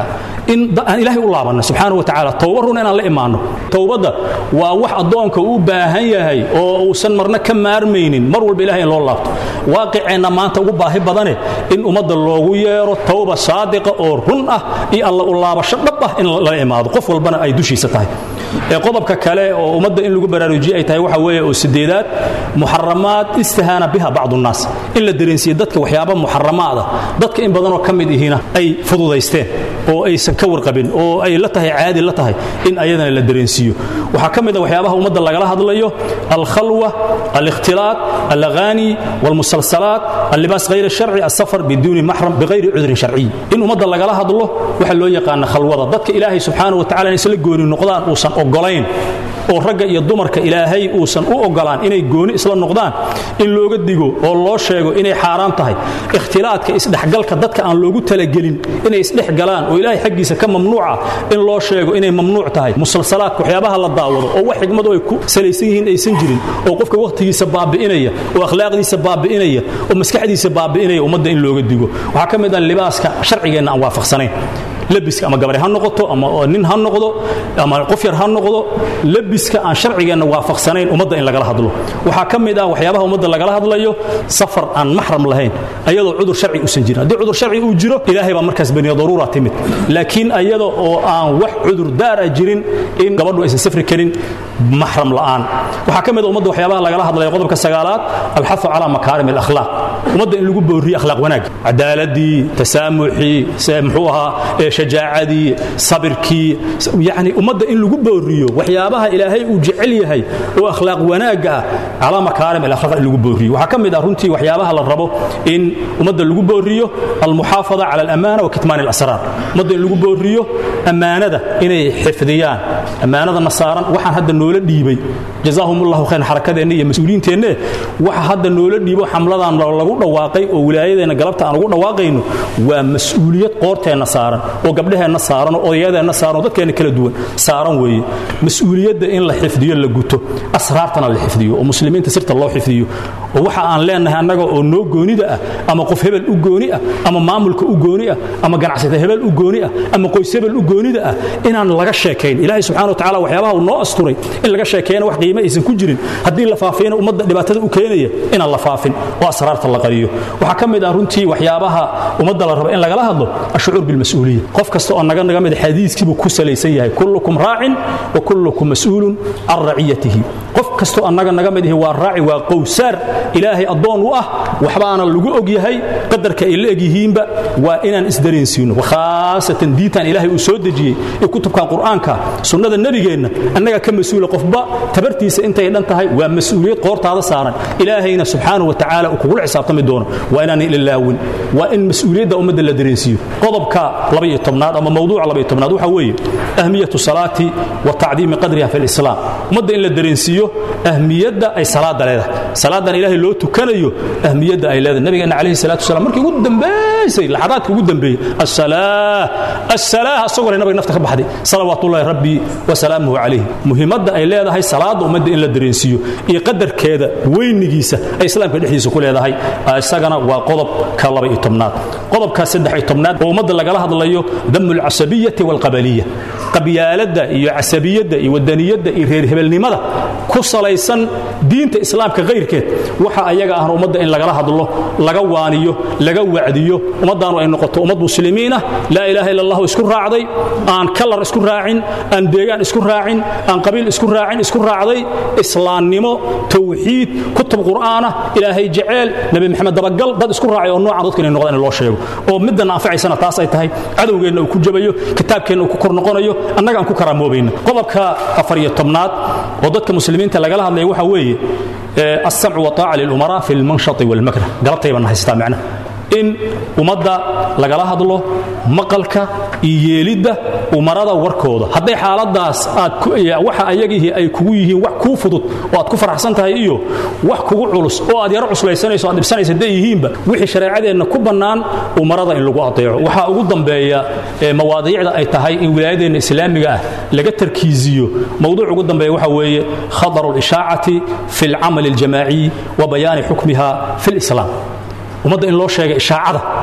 in aan ilaahay u laabanno subxaana wa tacaala towba runa inaan la imaanno towbadda waa wax addoonka u baahan yahay oo uusan marna ka maarmaynin mar walba ilahay in loo laabto waaqiceenna maanta ugu baahi badane in ummadda loogu yeero towba saadiqa oo run ah iyo alla u laabasho dhab ah in lala imaado qof walbana ay dushiisa tahay ee qodobka kale oo ummadda in lagu baraarujiye ay tahay waxa weeye oo sideedaad muxaramaad istihaana biha bacdu nnaas in la dareensiiye dadka waxyaaba muxaramaada dadka in badanoo ka mid ihina ay fududaysteen oo aysan ka warqabin oo ay la tahay caadi la tahay in ayadana la dareensiiyo waxaa ka mid a waxyaabaha ummadda lagala hadlayo alkhalwa alikhtilaat alaghani walmusalsalaat allibaas hayr sharci asafar biduuni maxram bighayri cudrin sharciy in ummadda lagala hadlo waxa loo yaqaana khalwada dadka ilaahay subxaana wa tacala in isla gooni noqdaan uusan ogolayn oo ragga iyo dumarka ilaahay uusan u ogolaan inay gooni isla noqdaan in looga digo oo loo sheego inay xaaraan tahay ikhtilaadka isdhexgalka dadka aan loogu talagelin inay isdhex galaan oo ilaahay xaggiisa ka mamnuuca in loo sheego inay mamnuuc tahay musalsalaadka waxyaabaha la daawado oo wax xigmadu ay ku salaysan yihiin aysan jirin oo qofka wakhtigiisa baabi'inaya oo akhlaaqdiisa baabi'inaya oo maskaxdiisa baabi'inaya ummadda in looga digo waxaa ka mid ah libaaska sharcigeenna aan waafaqsanayn labiska ama gabare ha noqoto ama nin ha noqdo ama qof yar ha noqdo labiska aan sharcigeenna waafaqsanayn ummadda in lagala hadlo waxaa ka mid ah waxyaabaha ummadda lagala hadlayo safar aan maxram lahayn ayadoo cudur sharci uusan jirin haddii cudur sharci uu jiro ilaahay baa markaas bani daruura timid laakiin ayada oo aan wax cudur daara jirin in gabadhu aysan safri karin maxram la'aan waxaa ka mid ah ummadda waxyaabaha lagala hadlayo qodobka sagaalaad alxafu calaa makaarim alakhlaaq ummadda in lagu booriyo akhlaaq wanaag cadaaladii tasaamuxii muxuu ahaa shajaacadii sabirkii yani ummadda in lagu booriyo waxyaabaha ilaahay uu jecel yahay oo akhlaaq wanaagga ah calaa makaarim alakhlaaq in lagu booriyo waxaa ka mid ah runtii waxyaabaha la rabo in ummadda lagu booriyo almuxaafada cala alamaana wa kitmaan alasraar ummadda in lagu booriyo ammaanada inay xifdiyaan ammaanadana saaran waxaan hadda noola dhiibay jazaahum ullahu khayran xarakadeenna iyo mas-uuliyiinteenne waxa hadda noola dhiibo xamladan lagu dhawaaqay oo wilaayadeenna galabta aan ugu dhawaaqayno waa mas-uuliyad qoorteenna saaran oo gabdhaheenna saaran oo odayadeenna saaran oo dadkeenna kala duwan saaran weeye mas-uuliyadda in la xifdiyo la guto asraartana la xifdiyo oo muslimiinta sirta loo xifdiyo oo waxa aan leenahay annaga oo noo goonida ah ama qof hebel u gooni ah ama maamulka u gooni ah ama ganacsata hebel u gooni ah ama qoys hebel u goonida ah inaan laga sheekayn ilaahay subxana wa tacala waxyaabaha uu noo asturay in laga sheekeeyana wax qiime aysan ku jirin haddii la faafiyana ummadda dhibaatada u keenaya inaan la faafin oo asraarta la qariyo waxaa ka mid ah runtii waxyaabaha ummadda la rabo in lagala hadlo ashucuur bilmas-uuliya qof kasta oo naga naga mid xadiiskiibuu ku salaysan yahay kullukum raacin wa kullukum mas'uulun can raciyatihi qof kastoo annaga naga mid ihi waa raaci waa qowsaar ilaahay addoon u ah waxbaana lagu og yahay qadarka ay la eg yihiinba waa inaan isdareensiino khaasatan diintan ilaahay uu soo dejiyey ee kutubkan qur'aanka sunnada nebigeenna annaga ka mas-uula qofba tabartiisa intay dhan tahay waa mas-uuliyad qoortaada saaran ilaahayna subxaanahu wa tacaala uu kugula xisaabtami doono waa inaanay ilaalaawin waa in mas-uuliyadda ummadda la dareensiiyo qodobka labaiyo tobnaad ama mawduuca labaiyo tobnaad waxaa weeye ahmiyatu salaati wa tacdiimi qadriha fi lislaam ummadda in la dareensiiyo ahmiyadda ay salaada leedahay salaadan ilaahay loo tukanayo ahmiyadda ay leedahay nabigeena calayhi salatu wasalam markii ugu dambaysay laxadaadka ugu dambeeyey assalaa assalaa asagoo le nabiga nafta ka baxday salawaatullahi rabbi wa salaamuhu calayhi muhiimadda ay leedahay salaada ummadda in la dareensiiyo iyo qadarkeeda weynigiisa ay islaamka dhexdiisa ku leedahay isagana waa qodobka laba iyo tobnaad qodobka saddex iyo tobnaad oo ummadda lagala hadlayo damu alcasabiyati walqabaliya qabyaaladda iyo casabiyadda iyo wadaniyadda iyo reer hebelnimada ku salaysan diinta islaamka kayrkeed waxa ayaga ahna ummadda in lagala hadlo laga waaniyo laga wacdiyo ummaddaanu ay noqoto ummad muslimiin ah laa ilaaha illa allahu isku raacday aan kalar isku raacin aan deegaan isku raacin aan qabiil isku raacin isku raacday islaamnimo tawxiid kutub qur'aana ilaahay jeceel nabi maxamed dabagal dad isku raacay oo noocan dadka inay noqdaan in loo sheego oo middan anfacaysana taas ay tahay cadowgeenna uu ku jabayo kitaabkeenna uu ku kor noqonayo annaga aan ku karaamoobeyna qodobka afar iyo tobnaad oo dadka muslimiinta lagala hadlaya waxa weeye alsamcu wataaca lilumaraa fi lmanshati walmakrah galabtayban haystaa macnaha in ummadda lagala hadlo maqalka iyo yeelidda umarada warkooda hadday xaaladaas aadwaxa ayagihii ay kugu yihiin wax kuu fudud oo aad ku faraxsan tahay iyo wax kugu culus oo aad yaro cuslaysanayso aad dhibsanaysa hadday yihiinba wixii shareecadeenna ku bannaan umarada in lagu adeeco waxaa ugu dambeeya mawaadiicda ay tahay in wilaayadeenna islaamiga ah laga tarkiisiyo mowduuc ugu dambeeya waxa weeye khadaru lishaacati fi alcamali aljamaaciy wa bayaani xukmiha fi lislaam ummadda in loo sheega ishaacada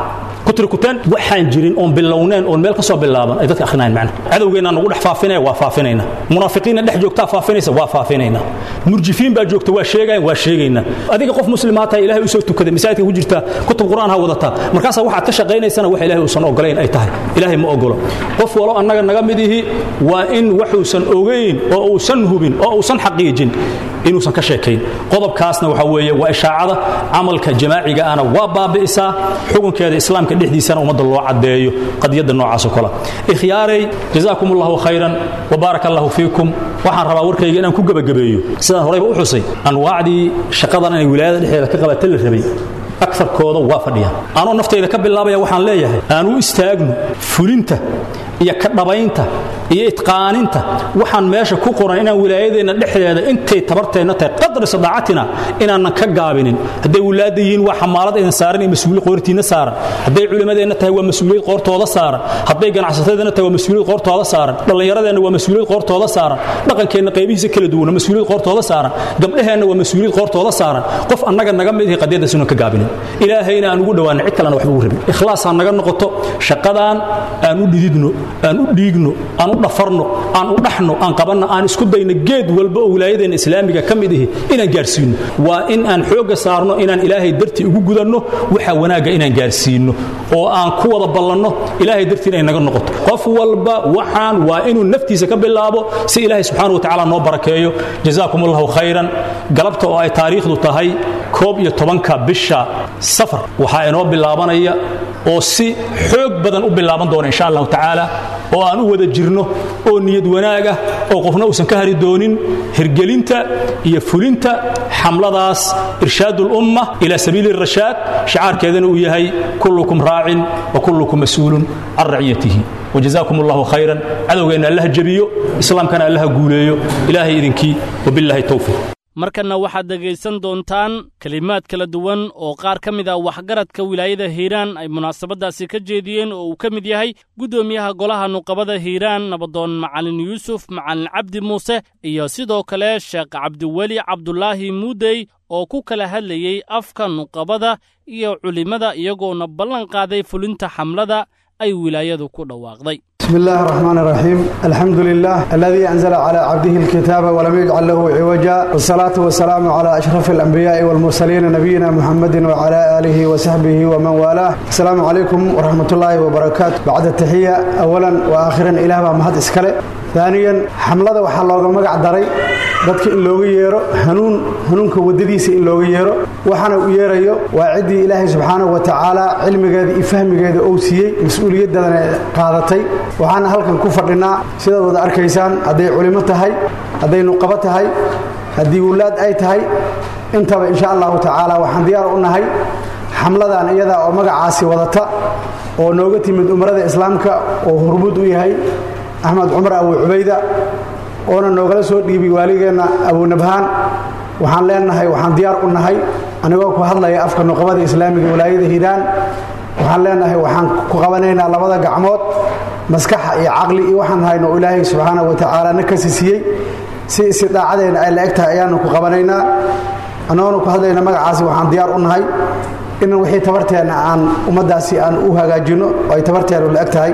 kutrikuteen waxaan jirin oon bilowneen oon meel ka soo bilaaban ay dadka akhrinayan macna cadowgeennaa nagu dhex faafinaya waa faafinayna munaafiqiinna dhex joogtaa faafinaysa waa faafinayna murjifiin baa joogta waa sheegayan waa sheegayna adiga qof muslimaa tahay ilahay usoo tukaday masaajidka ku jirta kutub qur'aan ha wadataa markaasaa waxaad ka shaqaynaysana wax ilahay uusan ogolayn ay tahay ilaahay ma ogolo qof walo annaga naga mid ihi waa in waxuusan ogayn oo uusan hubin oo uusan xaqiijin inuusan ka sheekayn qodobkaasna waxa weeye waa ishaacada camalka jamaaciga ana waa baabi'isaa xukunkeeda islaamka dhexdiisana ummadda loo caddeeyo qadiyadda noocaasoo kale ikhyaaray jazaakum allahu khayran wabaaraka allahu fiikum waxaan rabaa warkayga inaan ku gebagabeeyo sidaan horayba u xusay anwaacdii shaqadan inay wilaayada dhexdeeda ka qabata la rabay akarkooda waa fadhiyaan anoo naftayda ka bilaabaya waxaan leeyahay aan u istaagno fulinta iyo ka dhabaynta iyo itqaaninta waxaan meesha ku qoran inaan wilaayadeenna dhexdeeda intay tabarteenna tahay qadri sadaacatina inaanan ka gaabinin hadday wilaada yihiin waa xamaalad idin saaran iyo mas-uuliyad qoortiinna saaran hadday culimmadeenna tahay waa mas-uuliyad qoortooda saaran hadday ganacsatadeenna tahay waa mas-uuliyad qoortooda saaran dhallinyaradeenna waa mas-uuliyad qoortooda saaran dhaqankeenna qaybihiisa kala duwana mas-uuliyad qoortooda saaran gabdhaheenna waa mas-uuliyad qoortooda saaran qof annaga naga mid ihi qadiyaddaas inuun ka gaabinin ilaahayna aan ugu dhowaanin cid kalena waxba ugu rabin ikhlaas ha naga noqoto shaqadaan aan u dhididno aan u dhiigno aan u dhafarno aan u dhaxno aan qabanno aan isku dayno geed walba oo wilaayadeenna islaamiga ka mid ihi inaan gaarsiinno waa in aan xoogga saarno inaan ilaahay dartii ugu gudanno waxa wanaagga inaan gaarsiinno oo aan ku wada ballanno ilaahay dartii inay naga noqoto qof walba waxaan waa inuu naftiisa ka bilaabo si ilaahay subxaana watacaala noo barakeeyo jazaakum allahu khayran galabta oo ay taariikhdu tahay koob iyo tobanka bisha safar waxaa inoo bilaabanaya oo si xoog badan u bilaaban doona insha allahu tacaala oo aan u wada jirno oo niyad wanaag ah oo qofna uusan ka hari doonin hirgelinta iyo fulinta xamladaas irshaadulumma ila sabiili rashaad shicaarkeedana uu yahay kullukum raacin wa kullukum mas-uulun can raciyatihi وجزاكم الله خيرا عدوغينا الله جبيو إسلام كان الله قوليو إلهي إذنكي وبالله التوفيق markanna waxaad dhegaysan doontaan kelimaad kala duwan oo qaar ka mid ah waxgaradka wilaayada hiiraan ay munaasabaddaasi ka jeediyeen oo uu ka mid yahay guddoomiyaha golaha nuqabada hiiraan nabadoon macalin yuusuf macalin cabdi muuse iyo sidoo kale sheekh cabdiweli cabdulaahi muudey oo ku kala hadlayey afka nuqabada iyo culimmada iyagoona ballan qaaday fulinta xamlada ay wilaayadu ku dhawaaqday بسم الله الرحمن الرحيم الحمد لله الذي أنزل على عبده الكتاب ولم يجعل له عوجا والصلاة والسلام على أشرف الأنبياء والمرسلين نبينا محمد وعلى آله وصحبه ومن والاه السلام عليكم ورحمة الله وبركاته بعد التحية أولا وآخرا إله مهد إسكالي ثانيا حملة وحا لوغا مقع داري dadka in looga yeero hanuun hanuunka wadadiisa in looga yeero waxaana u yeerayo waa ciddii ilaahay subxaanahu wa tacaala cilmigeeda iyo fahmigeeda uu siiyey mas-uuliyaddadan qaadatay waxaana halkan ku fadhinaa sidaad wada arkaysaan hadday culimo tahay hadday nuqabo tahay haddii wulaad ay tahay intaba insha allahu tacaala waxaan diyaar u nahay xamladan iyadaa oo magacaasi wadata oo nooga timid umarada islaamka oo hormuud u yahay axmed cumar abu cubayda oona noogala soo dhiibay waaligeenna abunabhaan waxaan leenahay waxaan diyaar u nahay anigoo ku hadlaya afka nuqabada islaamiga walaayada hiiraan waxaan leenahay waxaan ku qabanaynaa labada gacmood maskaxa iyo caqli iyo waxaan hayno ilaahay subxaana wa tacaala na kasi siiyey si istidaacadeenna ay la eg tahay ayaanu ku qabanaynaa annagoona ku hadlayna magacaasi waxaan diyaar u nahay in wixii tabarteenna aan ummaddaasi aan u hagaajinno oo ay tabarteennu la eg tahay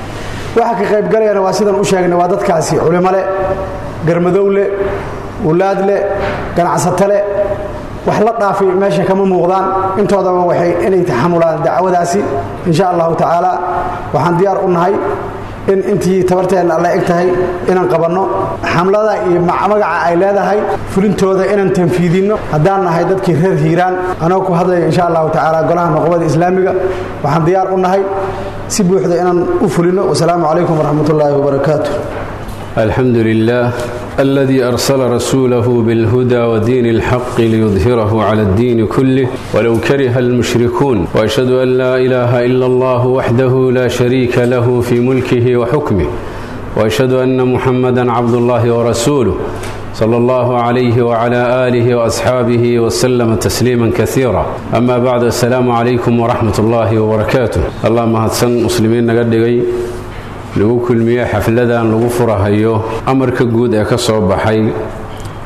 waxa ka qaybgalayana waa sidaan u sheegnay waa dadkaasi culimo leh garmadow leh wulaad leh ganacsato leh wax la dhaafay meesha kama muuqdaan intoodaba waxay inay taxamulaan dacwadaasi insha allahu tacaala waxaan diyaar u nahay in intii tabarteenna alla eg tahay inaan qabanno xamlada iyo magaca ay leedahay fulintooda inaan tanfiidinno haddaan nahay dadkii reer hiiraan anagoo ku hadlaya insha allahu tacaala golaha nuqbada islaamiga waxaan diyaar u nahay si buuxda inaan u fulino wasalaamu calaykum waraxmat ullaahi wabarakaatu الحمد لله الذي أرسل رسوله بالهدى ودين الحق ليظهره على الدين كله ولو كره المشركون وأشهد أن لا إله إلا الله وحده لا شريك له في ملكه وحكمه وأشهد أن محمدا عبد الله ورسوله صلى الله عليه وعلى آله وأصحابه وسلم تسليما كثيرا أما بعد السلام عليكم ورحمة الله وبركاته اللهم هدسن مسلمين نقدقي lagu kulmiye xafladan lagu furahayo amarka guud ee ka soo baxay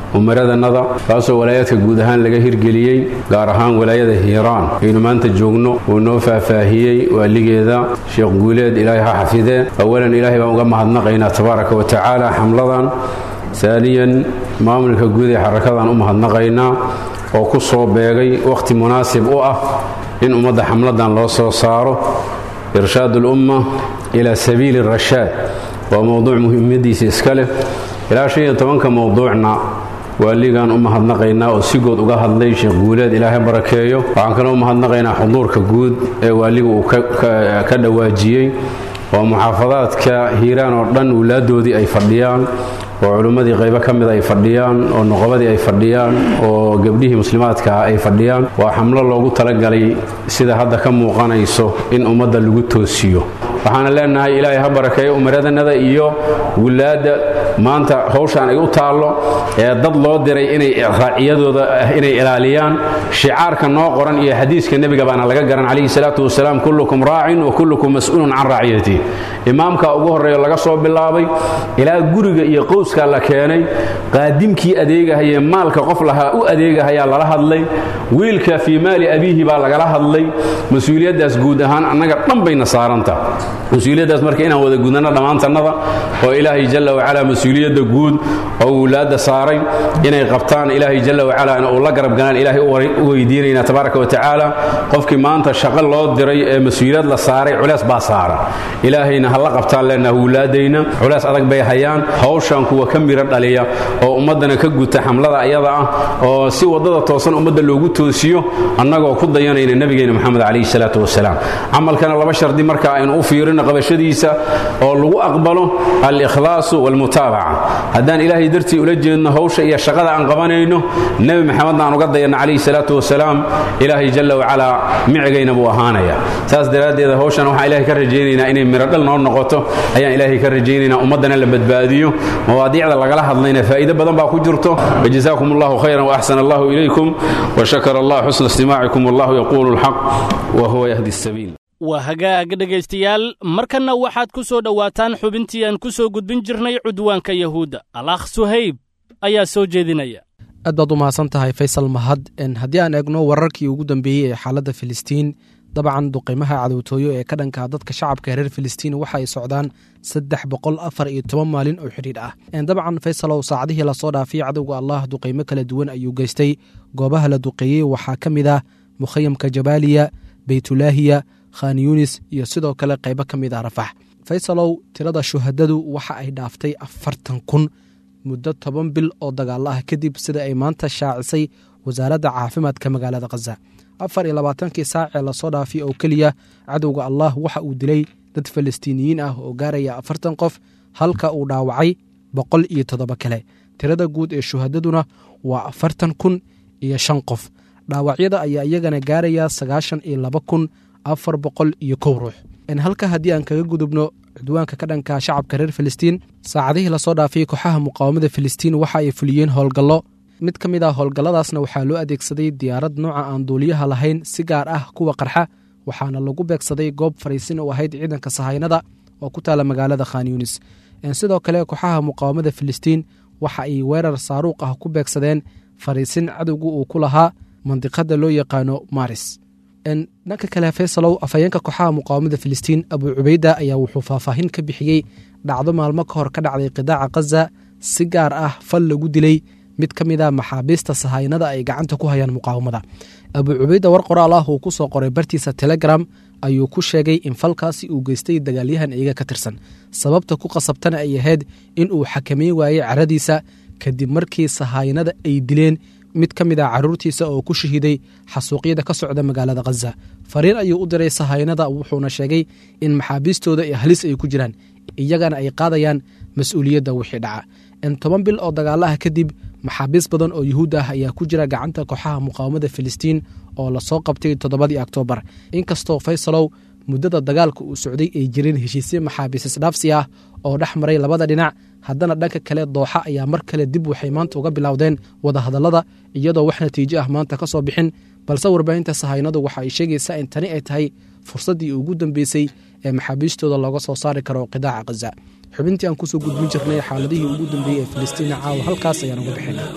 umaradanada kaasoo walaayaadka guud ahaan laga hirgeliyey gaar ahaan walaayada hiiraan aynu maanta joogno uu noo faahfaahiyey waaligeeda sheekh guuleed ilaahay ha xafidee awalan ilaahay baan uga mahadnaqaynaa tabaaraka wa tacaala xamladan saaniyan maamulka guud ee xarakadan u mahadnaqaynaa oo ku soo beegay wakhti munaasib u ah in ummadda xamladan loo soo saaro irshaad ulumma ilaa sabiili rashaad waa mowduuc muhiimadiisa iska leh ilaa shan iyo tobanka mowduucna waaligaan u mahadnaqaynaa oo si good uga hadlay sheekh guuleed ilaahay barakeeyo waxaan kaloo u mahadnaqaynaa xuduurka guud ee waaliga uu ka dhawaajiyey oo muxaafadaadka hiiraan oo dhan wulaadoodii ay fadhiyaan oo culimmadii qaybo ka mid ay fadhiyaan oo nuqabadii ay fadhiyaan oo gebdhihii muslimaadkaah ay fadhiyaan waa xamlo loogu talagalay sida hadda ka muuqanayso in ummadda lagu toosiyo waxaana leenahay ilaahay ha barakeeyo umaradanada iyo wulaadda maanta howshaan ay u taallo ee dad loo diray inay raaciyadooda inay ilaaliyaan shicaarka noo qoran iyo xadiiska nebiga baana laga garan calayhi salaatu wasalaam kullukum raacin wa kullukum mas'uulun can raaciyati imaamka ugu horreeyo laga soo bilaabay ilaa guriga iyo qowskaa la keenay qaadimkii adeegahayee maalka qof lahaa u adeegahayaa lala hadlay wiilka fii maali abiihi baa lagala hadlay mas-uuliyaddaas guud ahaan annaga dhan bayna saaranta mas-uuliyaddaas marka inaan wada gudano dhammaantannada oo ilaahay jalla wacalaa mas-uuliyadda guud oo wulaadda saaray inay qabtaan ilaahay jalla wacalaana uu la garab galaan ilaahay u weydiinaynaa tabaaraka wa tacaala qofkii maanta shaqo loo diray ee mas-uuliyad la saaray culees baa saaran ilaahayna ha la qabtaan leenaha wulaadayna culees adag bay hayaan hawshan kuwa ka miro dhaliya oo ummaddana ka guta xamlada ayada ah oo si waddada toosan ummadda loogu toosiyo annagoo ku dayanayna nebigeena moxamed calayhi salaatu wasalaam camalkana laba shardi marka aynu u fiirino qabashadiisa oo lagu aqbalo al-ikhlaasu waalmutaabaca haddaan ilaahay dartii ula jeedno hawsha iyo shaqada aan qabanayno nebi maxamedna aan uga dayanno calayhi salaatu wasalaam ilaahay jalla wacalaa micigayna buu ahaanaya saas daraaddeed hawshan waxaan ilahay ka rajaynaynaa inay mirodhal noo noqoto ayaan ilaahay ka rajaynaynaa ummaddana la badbaadiyo mawaadiicda lagala hadlayna faa'iido badan baa ku jirto wajazaakum allahu khayran waaxsana allahu ilaykum washakara allah xusna istimaacikum wallahu yaquulu alxaq wa huwa yahdi asabiil waa hagaag dhegaystayaal markanna waxaad ku soo dhowaataan xubintii aan ku soo gudbin jirnay cudwaanka yahuudda alakh suhayb ayaa soo jeedinaya aad baad u mahadsan tahay faysal mahad haddii aan eegno wararkii ugu dambeeyey ee xaaladda filistiin dabcan duqimaha cadowtooyo ee ka dhankaa dadka shacabka reer filistiin waxa ay socdaan saddex boqol afar iyo toban maalin oo xidhiidh ah dabcan faysalow saacadihii lasoo dhaafay cadowga allah duqaymo kala duwan ayuu geystay goobaha la duqeeyey waxaa ka mid ah mukhayamka jabaaliya beytulaahiya khan yunis iyo sidoo kale qaybo ka mid ah rafax faysalow tirada shuhadadu waxa ay dhaaftay afartan kun muddo toban bil oo dagaalo ah kadib sida ay maanta shaacisay wasaaradda caafimaadka magaalada khaza afar iyo labaatankii saacee lasoo dhaafay oo keliya cadowga allah waxa uu dilay dad falastiiniyiin ah oo gaaraya afartan qof halka uu dhaawacay boqol iyo toddoba kale tirada guud ee shuhadaduna waa afartan kun iyo shan qof dhaawacyada ayaa iyagana gaaraya sagaashan iyo laba kun afar boqol iyo kow ruux halka haddii aan kaga gudubno cudwaanka ka dhanka shacabka reer filistiin saacadihii lasoo dhaafay kooxaha muqaawamada filistiin waxa ay fuliyeen howlgallo mid ka mid ah howlgalladaasna waxaa loo adeegsaday diyaarad nooca aan duuliyaha lahayn si gaar ah kuwa qarxa waxaana lagu beegsaday goob fariisin oo ahayd ciidanka sahaynada oo ku taala magaalada khan yunis sidoo kale kooxaha muqaawamada filistiin waxa ay weerar saaruuq ah ku beegsadeen fariisin cadowga uu ku lahaa mandiqada loo yaqaano maris dhanka kale faysalow afhayeenka kooxaha muqaawamada filistiin abuu cubayda ayaa wuxuu faahfaahin ka bixiyey dhacdo maalmo ka hor ka dhacday qidaaca khaza si gaar ah fal lagu dilay mid ka mid a maxaabiista sahaynada ay gacanta ku hayaan muqaawamada abuu cubayda war qoraal ah uu ku soo qoray bartiisa telegram ayuu ku sheegay in falkaasi uu geystay dagaalyahan iyaga ka tirsan sababta ku qasabtana ay ahayd in uu xakameyn waayey caradiisa kadib markii sahaynada ay dileen mid ka mid ah caruurtiisa oo ku shahiiday xasuuqyada ka socda magaalada khaza fariin ayuu u diray sahaynada wuxuuna sheegay in maxaabiistooda ee halis ay ku jiraan iyagana ay qaadayaan mas-uuliyadda wixii dhaca in toban bil oo dagaalaha kadib maxaabiis badan oo yuhuud ah ayaa ku jira gacanta kooxaha muqaawamada filistiin oo lasoo qabtay toddobadii oktoobar inkastoo faysalow muddada dagaalka uu socday ay jireen heshiisye maxaabiis isdhaafsi ah oo dhex maray labada dhinac haddana dhanka kale dooxa ayaa mar kale dib waxay maanta uga bilowdeen wadahadallada iyadoo wax natiijo ah maanta ka soo bixin balse warbaahinta sahaynadu waxa ay sheegaysaa in tani ay tahay fursaddii ugu dambeysay ee maxaabiistooda looga soo saari karo qidaaca khaza xubintii aan kusoo gudbin jirnay xaaladihii ugu dambeeyey ee filistiina caawa halkaas ayaan uga bixinay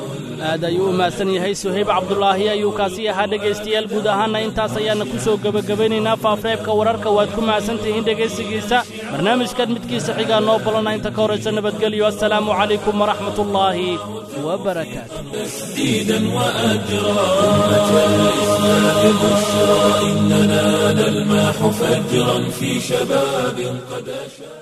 aad ayuu u mahadsan yahay suhayb cabdulaahi ayuu kaasi ahaa dhegaystayaal guud ahaanna intaas ayaana ku soo gebagabaynaynaa faafreebka wararka waad ku mahadsan tihiin dhegaysigiisa barnaamijkan midkiisa xigaa noo balana inta ka horaysa nabadgelyo assalaamu calaykum waraxmatullaahi wabarakaatu تسديدا وأجرا أمة الإسلام بشرى إننا نلمح فجرا في شباب قد أشاد